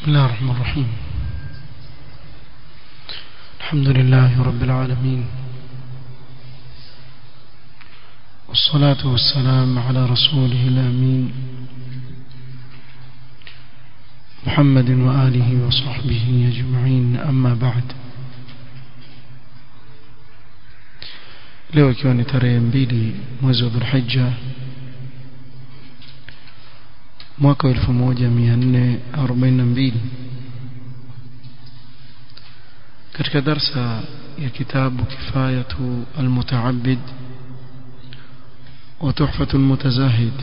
بسم الله الرحمن الرحيم الحمد لله رب العالمين والصلاة والسلام على رسوله الأمين محمد وآله وصحبه أجمعين أما بعد leo ikiwa ni tarehe mbili mwezi wa dhulhijja mwaka wa 1442 katika darsa ya kitabu kifayatu almutaabid wa tuhfatu almutazahid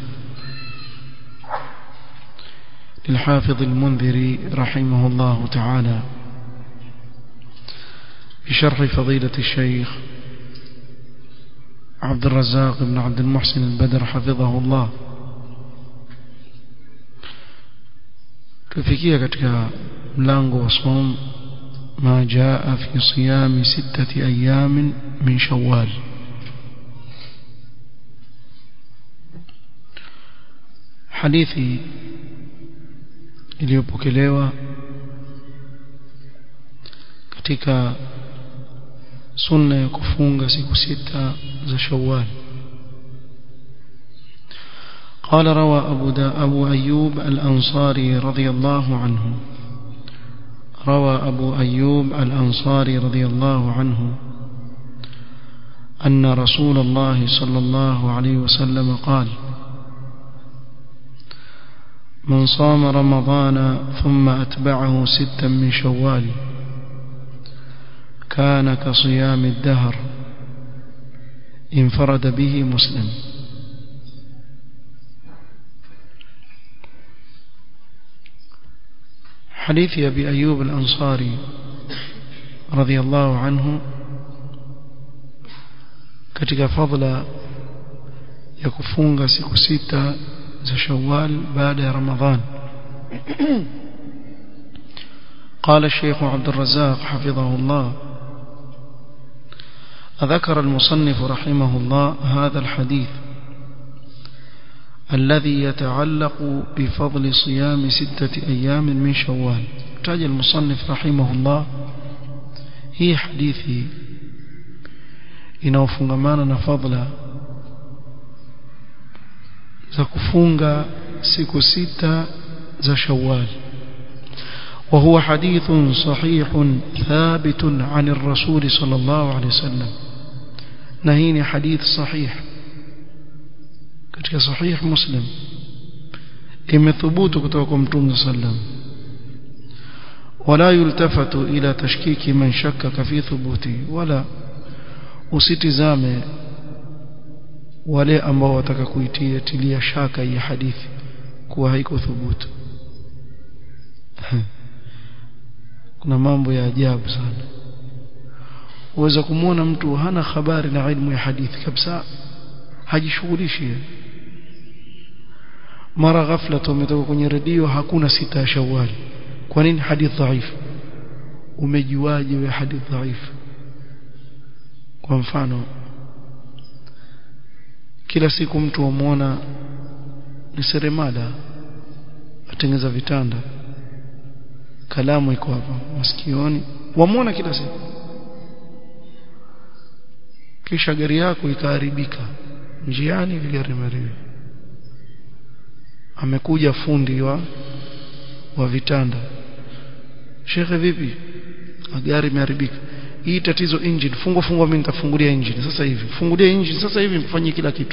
للحافظ المنذري رحمه الله تعالى بشرح فضيلة الشيخ عبد الرزاق بن عبد المحسن البدر حفظه الله tufikia katika mlango wa som ma jaa fi siyami sittati ayamin min shawwal hadithi iliyopokelewa katika sunna ya kufunga siku sita za shawwal قال روى أبو, دا أبو أيوب الأنصاري رضي الله عنه روى أبو أيوب الأنصاري رضي الله عنه أن رسول الله صلى الله عليه وسلم قال من صام رمضان ثم أتبعه ستا من شوال كان كصيام الدهر انفرد به مسلم حديث أبي أيوب الأنصاري رضي الله عنه katika fadla ya kufunga siku sita za Shawwal baada ya Ramadhan قال الشيخ عبد الرزاق حفظه الله ذكر المصنف رحمه الله هذا الحديث الذي يتعلق بفضل صيام ستة أيام من شوال تاج المصنف رحمه الله هي حديثي inaofungamana na fadla za kufunga siku sita za Shawwal وهو حديث صحيح ثابت عن الرسول صلى الله عليه وسلم نهيني حديث صحيح katika sahih muslim imethubutu kutoka kwa mtume sallam wala yultafatu ila tashkiki man shakkaka fi thubuti wala usitizame wale ambao wataka kuitia tilia shaka hii hadithi kuwa haiko thubutu kuna mambo ya ajabu sana uweza kumwona mtu hana habari na ilmu ya hadithi kabisa hajishughulishi mara ghafla tumetoka kwenye redio hakuna sita ya shawali kwa nini hadith dhaifu umejuaje wewe hadith dhaifu kwa mfano kila siku mtu umuona ni seremala atengeza vitanda kalamu iko hapa masikioni wamuona kila siku kisha gari yako ikaharibika njiani vigarimarivi amekuja fundi wa wa vitanda shekhe vipi gari imeharibika hii tatizo engine fungua fungua mimi nitafungulia engine sasa hivi fungulia engine sasa hivi mfanyie kila kitu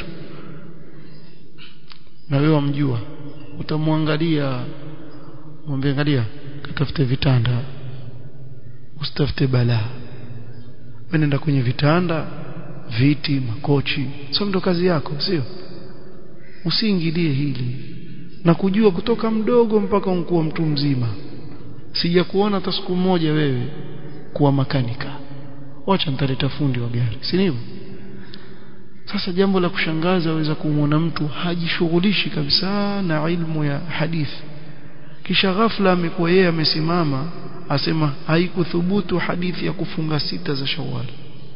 na wewe wamjua utamwangalia mwambie angalia katafute vitanda usitafute balaa wewe nenda kwenye vitanda viti makochi sio ndo kazi yako sio usiingilie hili na kujua kutoka mdogo mpaka unkuwa mtu mzima sija kuona hata siku moja wewe kuwa makanika wacha nitaleta fundi wa gari si hivyo sasa jambo la kushangaza waweza kumwona mtu hajishughulishi kabisa na ilmu ya hadithi kisha ghafla amekuwa yeye amesimama asema haikuthubutu hadithi ya kufunga sita za Shawwal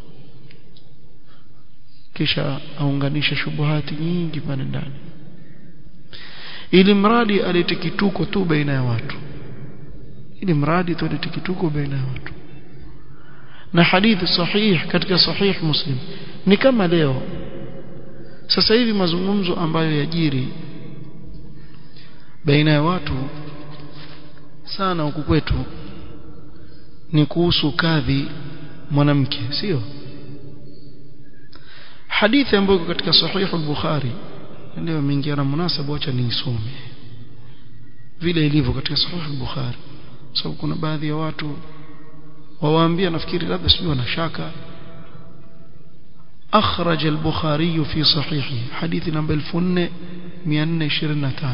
kisha aunganisha shubuhati nyingi pale ndani ili mradi alete kituko tu baina ya watu ili mradi tulete kituko baina ya watu na hadithi sahih katika sahih muslim ni kama leo sasa hivi mazungumzo ambayo yajiri baina ya watu sana huku kwetu ni kuhusu kadhi mwanamke sio hadithi ambayo iko katika sahih al-bukhari leo imeingia na munasaba acha niisome vile ilivyo katika sahih al-bukhari sababu kuna baadhi ya watu wawaambia nafikiri labda sijui wana shaka أخرج البخاري في صحيحه حديث نمبر 1425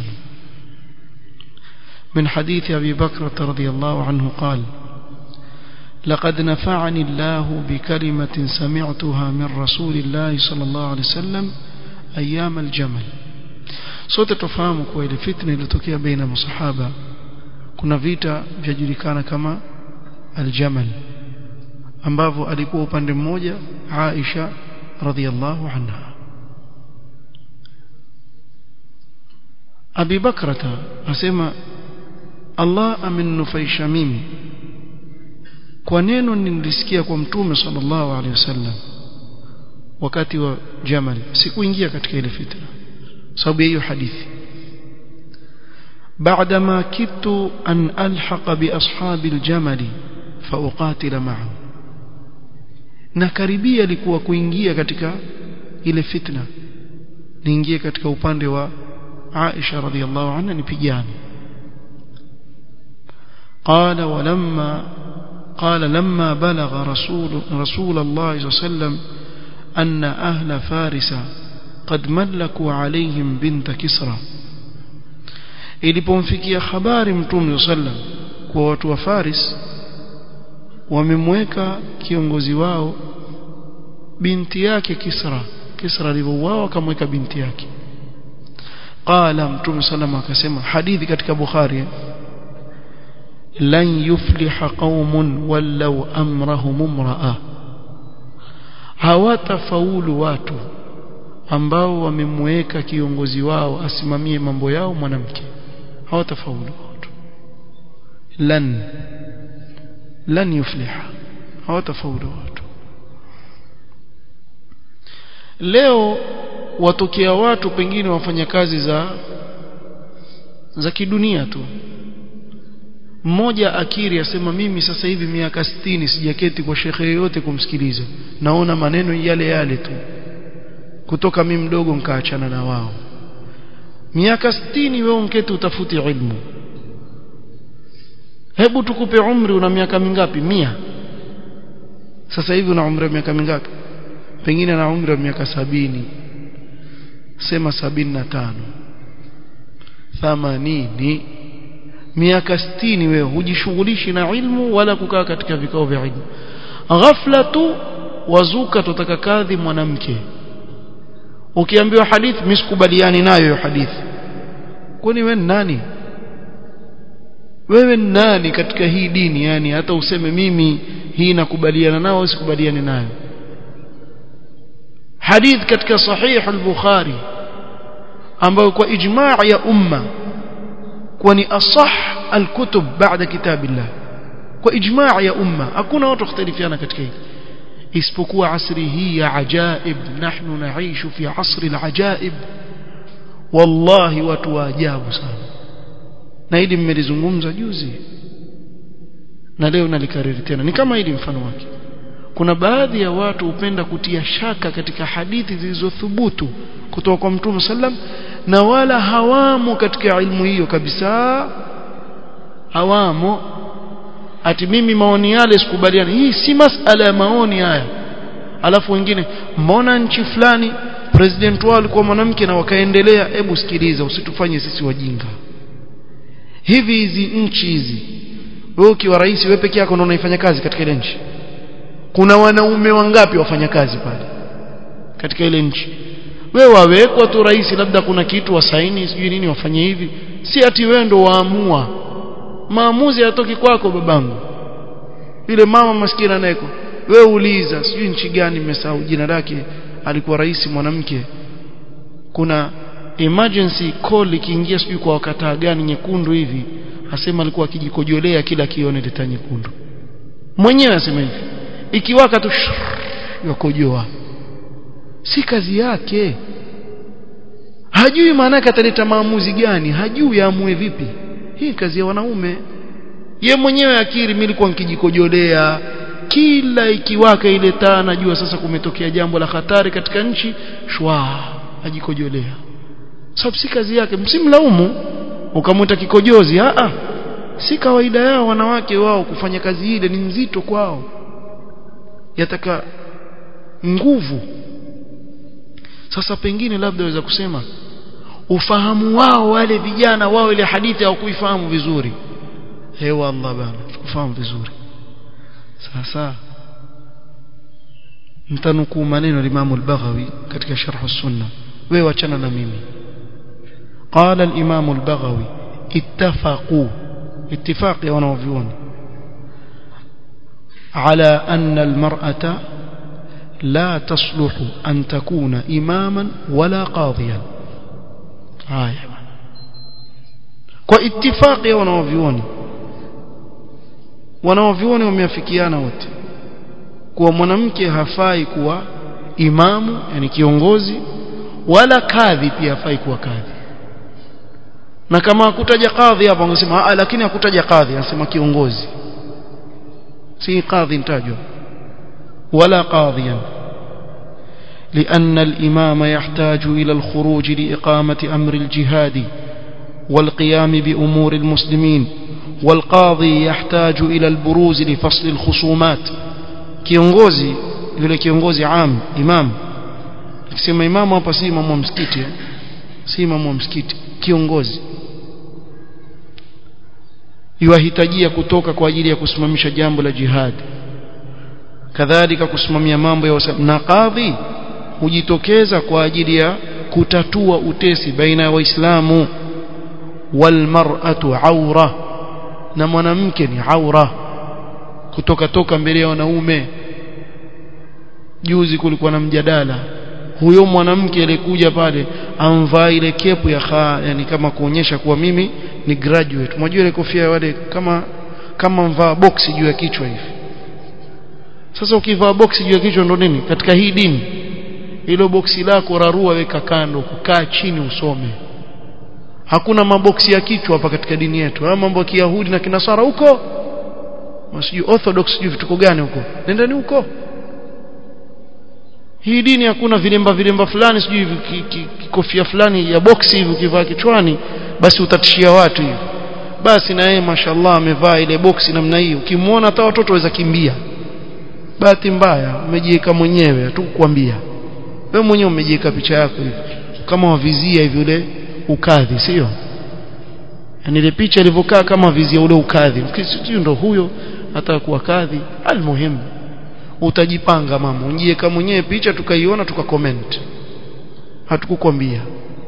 من حديث أبي بكرة رضي الله عنه قال لقد نفعني الله بكلمة سمعتها من رسول الله صلى الله عليه وسلم أيام الجمل sote tufahamu kuwa ile fitna ilitokea baina masahaba kuna vita vyajulikana kama aljamal ambavyo alikuwa upande mmoja Aisha radhiallahu anha Abi Bakrata asema Allah amenufaisha mimi kwa neno nilisikia kwa mtume sallallahu alaihi wasallam wakati wa Jamal sikuingia katika ile fitna sababu hiyo hadithi بعدما كدت أن ألحق بأصحاب الجمل فأقاتل معهم na karibia likuwa kuingia katika ile fitna niingie katika upande wa Aisha radhiallahu anha nipigane قال ولما قال لما بلغ رسول رسول الله صلى الله عليه وسلم أن أهل فارس قد ملكوا عليهم بنت كسرى ilipomfikia habari mtume sallam kwa watu wa Faris wamemweka kiongozi wao binti yake Kisra Kisra alivyouawa akamweka binti yake qala mtume sallam akasema hadithi katika Bukhari lan yufliha qaumun wallau amrahum imra'a hawatafaulu watu ambao wamemweka kiongozi wao asimamie mambo yao mwanamke hawatafaulu watu lan lan yufliha hawatafaulu watu leo watokea watu pengine wafanya kazi za za kidunia tu mmoja akiri asema mimi sasa hivi miaka 60 sijaketi kwa shekhe yoyote kumsikiliza naona maneno yale yale tu kutoka mimi mdogo nkaachana na wao miaka 60 wewe unketi utafuti ilmu hebu tukupe umri una miaka mingapi mia sasa hivi una umri wa miaka mingapi pengine na umri wa miaka sabini sema sabini na tano thamanini miaka sitini wewe hujishughulishi na ilmu wala kukaa katika vikao vya ilmu ghafla tu wazuka tutaka kadhi mwanamke ukiambiwa hadithi misikubaliani nayo hiyo hadithi kwani wewe nani wewe nani katika hii dini yani hata useme mimi hii nakubaliana nao au sikubaliani nayo hadith katika sahih al-bukhari ambayo kwa ijma' ya umma kwa ni asah al-kutub baada kitabillah kwa ijma' ya umma hakuna watu khtalifiana katika hili isipokuwa asri hii ya ajaib nahnu naishu fi asri al-ajaib wallahi watu wa ajabu sana na hili mmelizungumza juzi na leo nalikariri tena ni kama hili mfano wake kuna baadhi ya watu hupenda kutia shaka katika hadithi zilizothubutu kutoka kwa Mtume sallam na wala hawamo katika ilmu hiyo kabisa hawamo ati mimi maoni yale sikubaliani hii si masala ya maoni haya alafu wengine mbona nchi fulani president wao alikuwa mwanamke na wakaendelea hebu sikiliza usitufanye sisi wajinga hivi hizi nchi hizi wewe ukiwa rais wewe peke yako ndio unaifanya kazi katika ile nchi kuna wanaume wangapi wafanya kazi pale katika ile nchi wewe wawekwa tu rais labda kuna kitu wasaini sijui nini wafanye hivi si ati wewe ndo waamua maamuzi yatoki kwako babangu yule mama maskini anayeko wewe uliza sijui nchi gani nimesahau jina lake alikuwa rais mwanamke kuna emergency call ikiingia sijui kwa wakataa gani nyekundu hivi asema alikuwa akijikojolea kila kione leta nyekundu mwenyewe asema hivi ikiwaka tu yakojoa si kazi yake hajui maana yake ataleta maamuzi gani hajui aamue vipi hii kazi ya wanaume ye mwenyewe akiri mimi nilikuwa nikijikojolea kila ikiwaka ile taa najua sasa kumetokea jambo la hatari katika nchi shwa ajikojolea sababu si kazi yake msimlaumu ukamwita kikojozi a a si kawaida yao wanawake wao kufanya kazi ile ni nzito kwao yataka nguvu sasa pengine labda waweza kusema ufahamu wao wale vijana wao ile hadithi hawakuifahamu vizuri hewa Allah bana tukufahamu vizuri sasa mtanukuu maneno ya Imam al-Baghawi katika sharh as-sunna wewe wachana na mimi قال الإمام البغوي اتفقوا اتفاق يا ونوفيون على أن المرأة لا تصلح أن تكون إماما ولا قاضيا آية واتفاق يا ونوفيون wanaovyuoni wameafikiana wote kuwa mwanamke hafai kuwa imamu yani kiongozi wala kadhi pia hafai kuwa kadhi na kama hakutaja kadhi hapo angesema lakini hakutaja kadhi anasema kiongozi si kadhi mtajwa wala qadhiyan لأن الإمام يحتاج إلى الخروج لإقامة أمر الجهاد والقيام بأمور المسلمين والقاضي يحتاج إلى البروز لفصل الخصومات kiongozi yule kiongozi am imam akisema imamu hapa si imamu wa msikiti si imamu wa msikiti kiongozi yuahitajia kutoka kwa ajili ya kusimamisha jambo la jihad kadhalika kusimamia mambo ya na kadhi hujitokeza kwa ajili ya kutatua utesi baina ya waislamu walmar'atu aura na mwanamke ni aura kutoka toka mbele ya wanaume juzi kulikuwa na mjadala huyo mwanamke alikuja pale amvaa ile kepu ya kha yani kama kuonyesha kuwa mimi ni graduate unajua ile kofia wale kama kama mvaa boksi juu ya kichwa hivi sasa ukivaa boksi juu ya kichwa ndo nini katika hii dini hilo boksi lako rarua weka kando kukaa chini usome hakuna maboksi ya kichwa hapa katika dini yetu haya mambo ya kiyahudi na kinasara huko sijui orthodox sijui vituko gani huko nendani huko hii dini hakuna vilemba vilemba fulani sijui kofia fulani ya boksi hivi ukivaa kichwani basi utatishia watu hivi basi na yeye mashallah amevaa ile boksi namna hii ukimwona hata watoto waweza kimbia bahati mbaya umejiweka mwenyewe tu kukwambia wewe mwenyewe umejiweka picha yako hivi kama wavizia hivi ule ukadhi sio yani ile picha ilivyokaa kama vizia ule ukadhi sio ndo huyo hata kuwa kadhi almuhimu utajipanga mama unjiweka mwenyewe picha tukaiona tukacomment hatukukwambia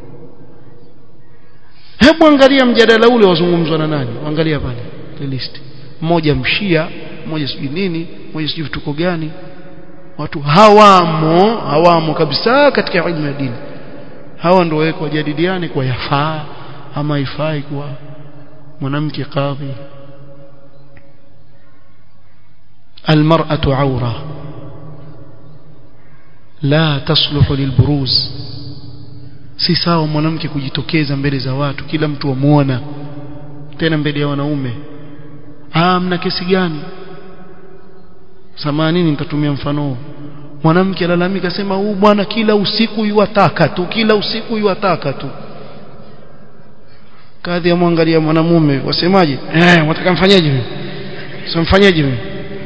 hebu angalia mjadala ule wazungumzwa na nani angalia pale list mmoja mshia mmoja sijui nini mmoja sijui vituko gani watu hawamo hawamo kabisa katika ilmu ya dini hawa ndio wawekwa wajadiliane kwa yafaa ama ifai kuwa mwanamke kadhi المرأة عورة لا تصلح للبروز si sawa mwanamke kujitokeza mbele za watu kila mtu amuona tena mbele ya wanaume ah mna kesi gani samanini nitatumia mfano mwanamke alalamika sema huu bwana kila usiku yuwataka tu kila usiku yuwataka tu kadhi amwangalia mwanamume wasemaje eh wataka mfanyaje mimi sio mfanyaje mimi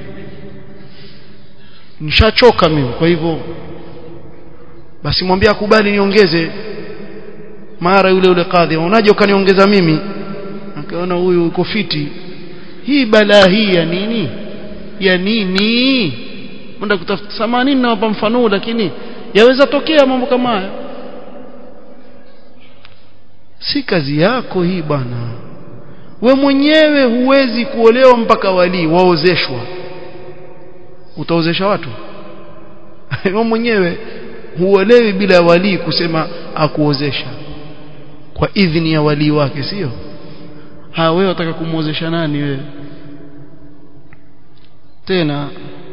nishachoka mimi kwa hivyo basi mwambie akubali niongeze mara yule yule kadhi unaje ukaniongeza mimi akaona huyu uko fiti hii balaa hii ya nini ya nini mwenda kutafuta samanini nawapa mfano lakini yaweza tokea mambo kama haya si kazi yako hii bwana we mwenyewe huwezi kuolewa mpaka walii waozeshwa utaozesha watu wewe mwenyewe huolewi bila walii kusema akuozesha kwa idhini ya wali wake sio ha wewe unataka kumuozesha nani wewe tena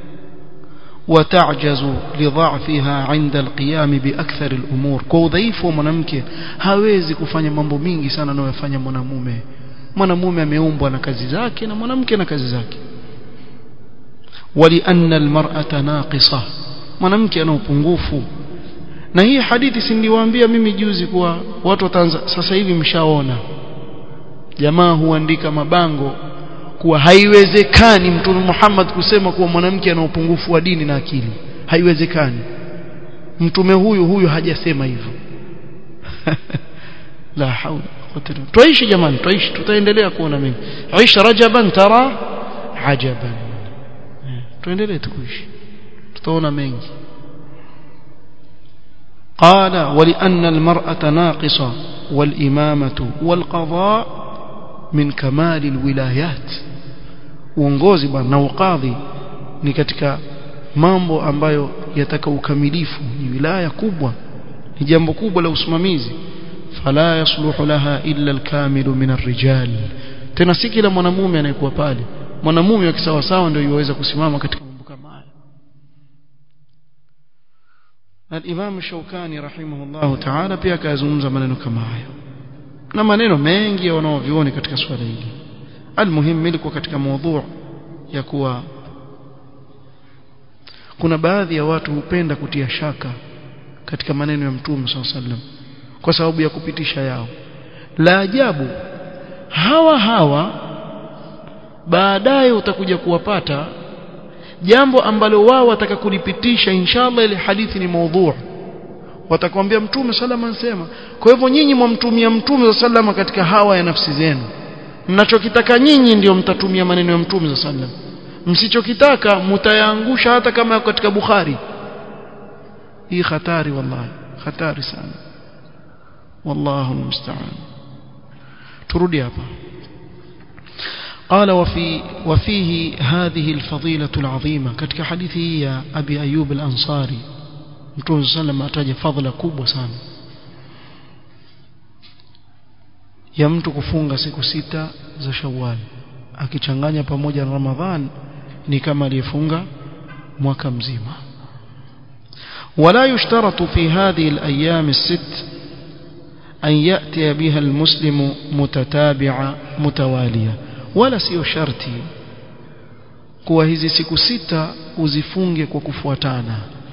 وتعجز لضعفها عند القيام بأكثر الأمور kwa udhaifu wa mwanamke hawezi kufanya mambo mingi sana anayofanya mwanamume mwanamume ameumbwa na kazi zake na mwanamke na kazi zake ولأن المرأة ناقصة mwanamke ana upungufu na hii hadithi si niliwaambia mimi juzi kuwa watu wataanza sasa hivi mshaona jamaa huandika mabango kuwa haiwezekani mtume Muhammad kusema kuwa mwanamke ana upungufu wa dini na akili haiwezekani mtume huyu huyu hajasema hivyo la haula tuishi jamani tuishi tutaendelea kuona mengi aisha rajaban tara ajaban tuendelee tukuishi tutaona mengi قال ولأن المرأة ناقصة والإمامة والقضاء من كمال الولايات uongozi bwana na ukadhi ni katika mambo ambayo yataka ukamilifu ni wilaya kubwa ni jambo kubwa la usimamizi fala yasluhu laha illa alkamilu min arrijal tena si kila mwanamume anayekuwa pale mwanamume wa kisawa sawa ndio yuweza kusimama katika mambo kama haya الإمام الشوكاني رحمه الله تعالى pia akazungumza maneno kama hayo na maneno mengi ya wanaovioni katika swala hili almuhim ilikuwa katika mada ya kuwa kuna baadhi ya watu hupenda kutia shaka katika maneno ya mtume sallam kwa sababu ya kupitisha yao la ajabu hawa hawa baadaye utakuja kuwapata jambo ambalo wao wataka kulipitisha inshallah ile hadithi ni maudhu watakwambia mtume salama ansema kwa hivyo nyinyi mwamtumia mtume salama katika hawa ya nafsi zenu mnachokitaka nyinyi ndio mtatumia maneno ya mtume sallam msichokitaka mtayaangusha hata kama yako katika Bukhari hii hatari wallahi hatari sana wallahu musta'an turudi hapa قال وفي وفيه هذه الفضيلة العظيمة كتك حديثه يا أبي أيوب الأنصاري متون سلم أتاج فضل كوب sana ya mtu kufunga siku sita za Shawwal akichanganya pamoja na Ramadhan ni kama aliyefunga mwaka mzima ولا يشترط في هذه الأيام الست أن يأتي بها المسلم متتابعة متوالية wala sio sharti kuwa hizi siku sita uzifunge kwa kufuatana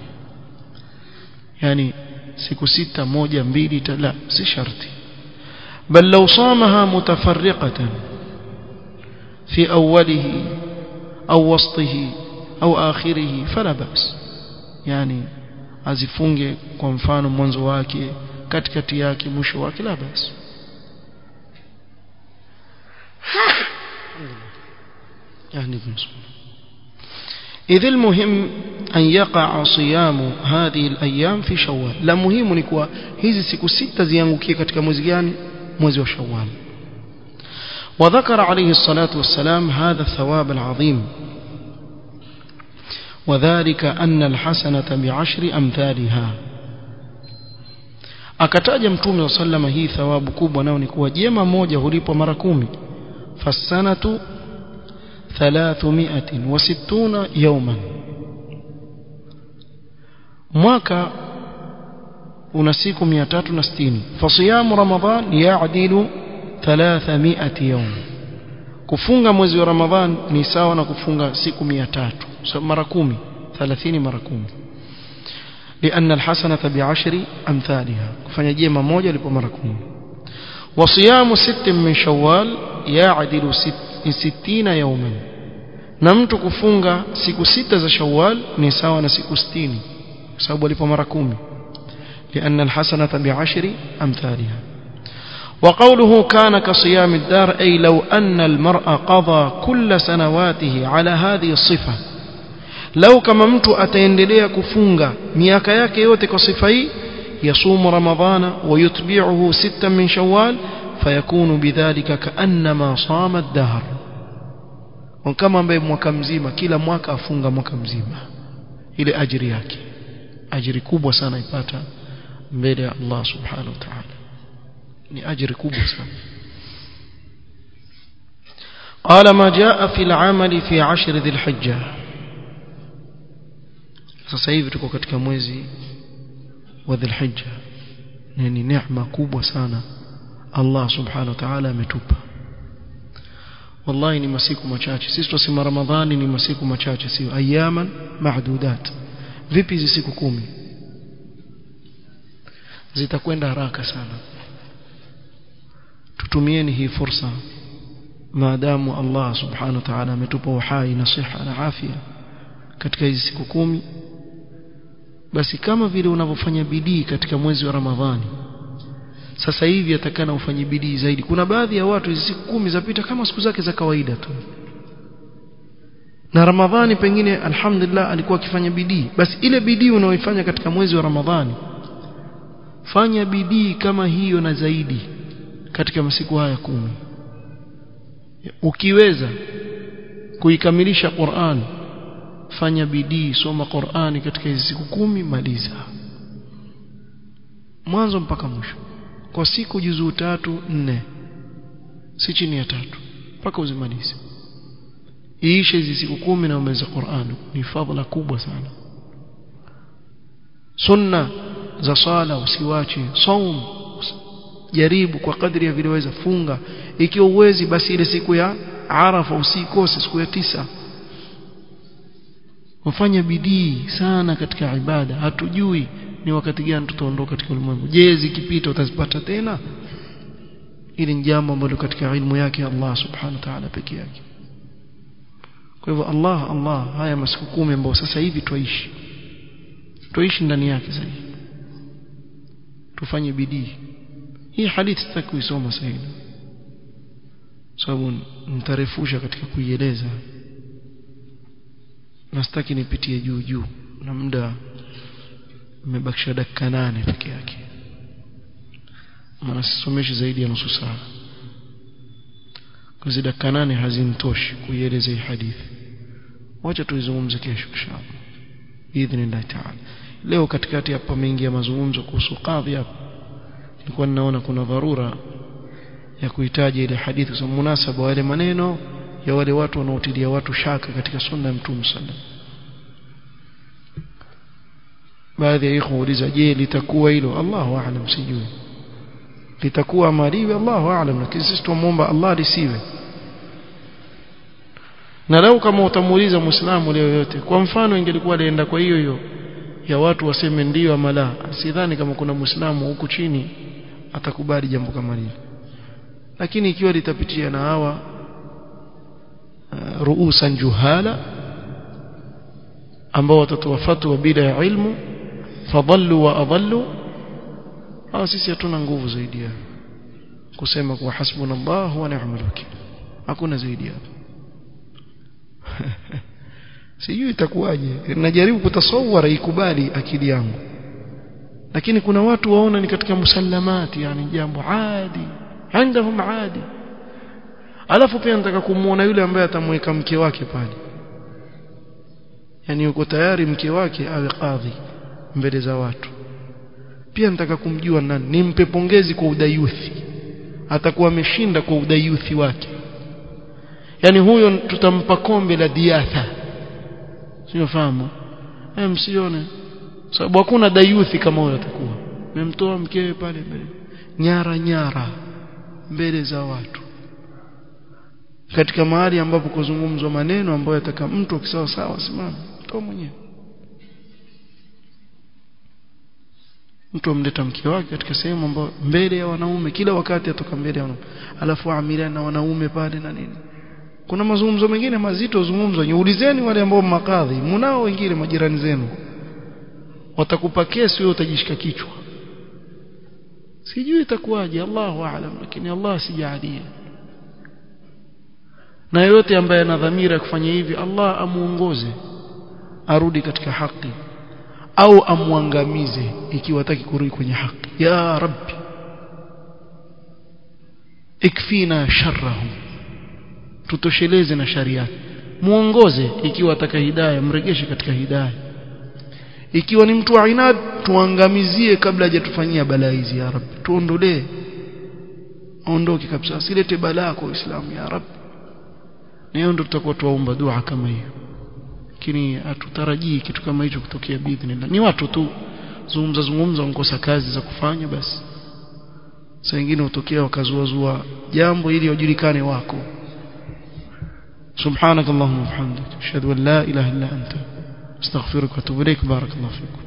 yani siku sita moja mbili la si sharti bal law samaha mutafarriqatan fi awwalihi au wasṭihi au akhirihi fala bas yani azifunge kwa mfano mwanzo wake katikati yake mwisho wake la basi يعني إذ المهم أن يقع صيام هذه الأيام في شوال لا مهم نكوا hizi siku sita ziangukie katika mwezi gani mwezi wa Shawwal وذكر عليه الصلاة والسلام هذا الثواب العظيم وذلك أن الحسنة بعشر أمثالها akataja mtume wa sallama hii thawabu kubwa nao ni kuwa jema moja hulipwa mara kumi fasanatu ثلاثمائة وستون يوما mwaka una siku 360 fasiyamu ramadhan yaadilu 300 yawm kufunga mwezi wa ramadhan ni sawa na kufunga siku 300 so mara 10 30 mara 10 لأن الحسنة بعشر أمثالها كفanya jema moja lipo mara 10 وصيام ست من شوال يعدل ستين يوما na mtu kufunga siku sita za Shawwal ni sawa na siku 60 sababu alipo mara 10 لأن الحسنة بعشر أمثالها وقوله كان كصيام الدار أي لو أن المرء قضى كل سنواته على هذه الصفة لو كما mtu ataendelea kufunga miaka yake yote kwa sifa hii يصوم رمضان ويتبعه ستا من شوال فيكون بذلك كأنما صام الدهر kama ambaye mwaka mzima kila mwaka afunga mwaka mzima ile ajiri yake ajiri kubwa sana ipata mbele ya Allah subhanahu wa ta'ala ni ajiri kubwa sana قال ما جاء في العمل في عشر ذي الحجة sasa hivi tuko katika mwezi wa dhulhijja ni neema kubwa sana Allah subhanahu wa ta'ala ametupa wallahi ni masiku machache sisi tusema ramadhani ni masiku machache sio ayaman mahdudat vipi hizi siku kumi zitakwenda haraka sana tutumieni hii fursa maadamu Allah subhanahu wa ta'ala ametupa uhai na siha na afya katika hizi siku kumi basi kama vile unavyofanya bidii katika mwezi wa Ramadhani sasa hivi atakana ufanye bidii zaidi kuna baadhi ya watu hizi siku kumi zapita kama siku zake za kawaida tu na Ramadhani pengine alhamdulillah alikuwa akifanya bidii basi ile bidii unaoifanya katika mwezi wa Ramadhani fanya bidii kama hiyo na zaidi katika masiku haya kumi ukiweza kuikamilisha Qur'an fanya bidii soma Qur'ani katika hizi siku kumi maliza mwanzo mpaka mwisho kwa siku juzuu tatu nne si chini ya tatu mpaka uzimalize iishe hizi siku kumi na umaliza Qur'an ni fadhila kubwa sana sunna za sala usiwache saum jaribu kwa kadri ya vile waweza funga ikiwa uwezi basi ile siku ya Arafa usikose siku ya tisa wafanya bidii sana katika ibada hatujui ni wakati gani tutaondoka katika ulimwengu je zikipita utazipata tena ili ni jambo ambalo katika ilmu yake Allah subhanahu wa ta'ala peke yake kwa hivyo Allah Allah haya masiku kumi ambayo sasa hivi tuishi tuishi ndani yake sasa tufanye bidii hii hadithi sitaki kuisoma sasa hivi sababu nitarefusha katika kuieleza na sitaki nipitie juu juu na muda umebakisha dakika nane peke yake maana sisomeshi zaidi ya nusu saa kwa dakika nane hazinitoshi kuieleza hii hadithi wacha tuizungumze kesho inshallah biidhnillah taala leo katikati hapa pameingia mazungumzo kuhusu kadhi hapa nilikuwa ninaona kuna dharura ya kuhitaji ile hadithi kwa munasaba wa yale maneno ya wale watu wanaotilia watu shaka katika sunna ya Mtume sallallahu baadhi ya ikhwa uliza je litakuwa hilo Allahu aalam sijui litakuwa maliwe Allahu aalam lakini sisi tumuomba Allah lisiwe na lau kama utamuuliza muislamu leo yote kwa mfano ingelikuwa alienda kwa hiyo hiyo ya watu waseme ndio ama la sidhani kama kuna muislamu huku chini atakubali jambo kama hili lakini ikiwa litapitia na hawa uh, ruusan juhala ambao watatoa fatwa bila ya ilmu fadallu wa adallu hawa sisi hatuna nguvu zaidi ya kusema kuwa hasbunallah wa ni'mal wakil hakuna zaidi hapo sijui itakuwaje najaribu kutasawara ikubali akili yangu lakini kuna watu waona ni katika musallamati yani jambo adi عندهم عادي alafu pia nataka kumuona yule ambaye atamweka mke wake pale yani yuko tayari mke wake awe kadhi mbele za watu pia nataka kumjua nani nimpe pongezi kwa udayuthi atakuwa ameshinda kwa udayuthi wake yani huyo tutampa kombe la diatha sio fahamu eh msione sababu hakuna dayuthi kama huyo atakuwa memtoa mkewe pale mbele nyara nyara mbele za watu katika mahali ambapo kuzungumzwa maneno ambayo yataka mtu akisawa sawa simama toa mwenyewe mtu amleta mke wake katika sehemu ambayo mbele ya wanaume kila wakati atoka mbele ya wanaume alafu amiliana na wanaume pale na nini kuna mazungumzo mengine mazito zungumzwa niulizeni wale ambao makadhi mnao wengine majirani zenu watakupa kesi wewe utajishika kichwa sijui itakuwaje Allahu aalam lakini Allah sijalie na yote ambaye ana dhamira ya kufanya hivi Allah amuongoze arudi katika haki au amwangamize ikiwa hataki kurudi kwenye haki ya rabbi ikfina sharrahum tutosheleze na sharia muongoze ikiwa ataka hidayah mregeshe katika hidayah ikiwa ni mtu wa inad tuangamizie kabla hajatufanyia balaa hizi ya rabbi tuondolee aondoke kabisa asilete balaa kwa Uislamu ya rab na hiyo ndio tutakuwa tuomba dua kama hiyo lakini hatutarajii kitu kama hicho kutokea bidhnillah ni watu tu zungumza zungumza wankosa kazi za kufanya basi saa nyingine utokea wakazuazua jambo ili wajulikane wako سبحانك اللهم وبحمدك اشهد ان لا اله الا انت استغفرك واتوب اليك بارك الله فيكم